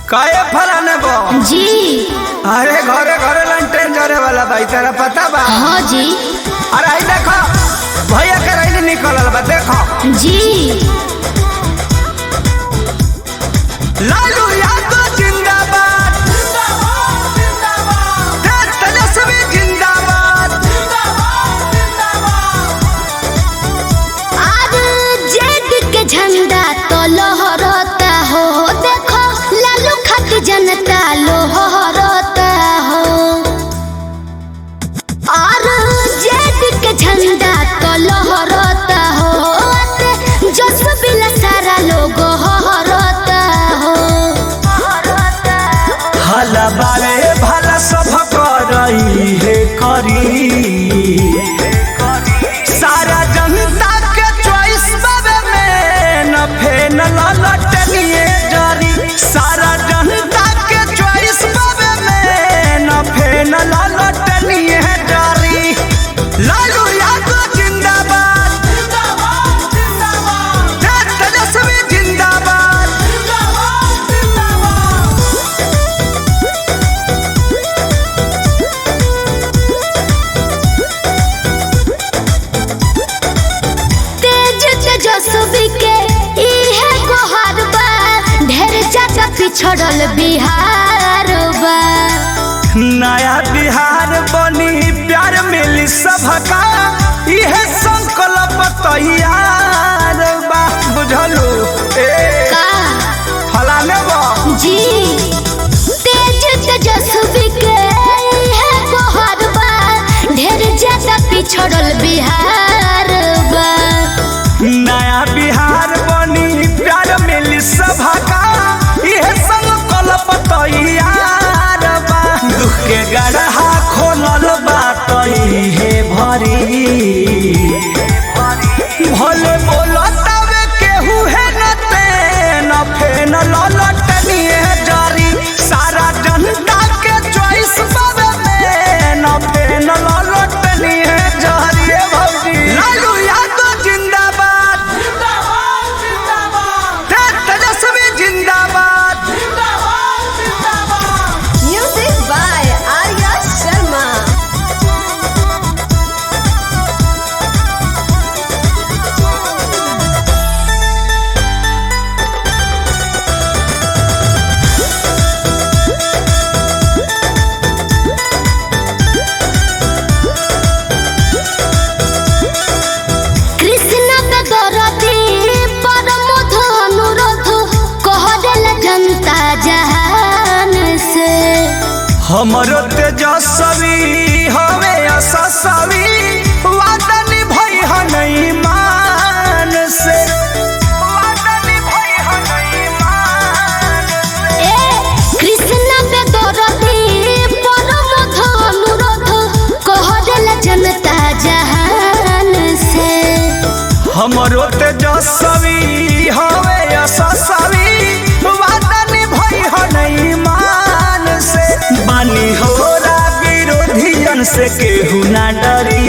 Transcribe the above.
काहे फलाने बो जी अरे घरे घरे लन ट्रेन जरे वाला भाई तेरा पता बा हाँ जी अरे आई देखो भैया के रैली निकलल बा देखो जी लालू यादव जिंदाबाद देश तेजस्वी जिंदाबाद आज जेद के झंडा तो लहरता हो देखो लालू खत जनता लोहरता हो और जेद के झंडा तो लहरता हो जस बिला सारा लोग हरता हो हला बारे भला सब करई हे करी सारा जनता के चॉइस बाबे में न फेन ललटनिए जरी सारा जनता के चॉइस बाबे में न फेन ललटनिए जरी लालू यादव जिंदाबाद जिंदाबाद जिंदाबाद देश तेजस्वी जिंदाबाद जिंदाबाद जिंदाबाद तेज तेजस्वी के इहे गोहार बा ढेर ज्यादा पिछड़ल बिहार बा नया बिहार बनी प्यार मिली सबका इहे संकल्प तैयार बा बुझलू ए का फलाने बा जी तेज तेजस्वी के इहे गोहार बा ढेर ज्यादा पिछड़ल बिहार बा नया बिहार बनी प्यार मिली सबका इहे संकल्प तैयार बा दुख के गढ़ा खोलल बा तइहे भरी भले बोलतावे केहू है न ते न फेन ललटनिए जारी सारा जनता के चॉइस बाबे में न फेन ललटनिए जारी ए भौजी लालू यादव जिंदाबाद जिंदाबाद जिंदाबाद देश तेजस्वी जिंदाबाद जिंदाबाद जिंदाबाद Music by Arya Sharma. Krishna पे दरदी परमोध अनुरोध कहल जनता जहान से हमरो तेजस्वी हवे असस्वी वादा निभई हनई मान से वादा निभई हनई मान से ए कृष्ण पे दरदी परमोध अनुरोध कहल जनता जहान से हमरो तेजस्वी हवे असस्वी वादा निभई हनई मान से बानी होरा विरोधियन से केहू ना डरी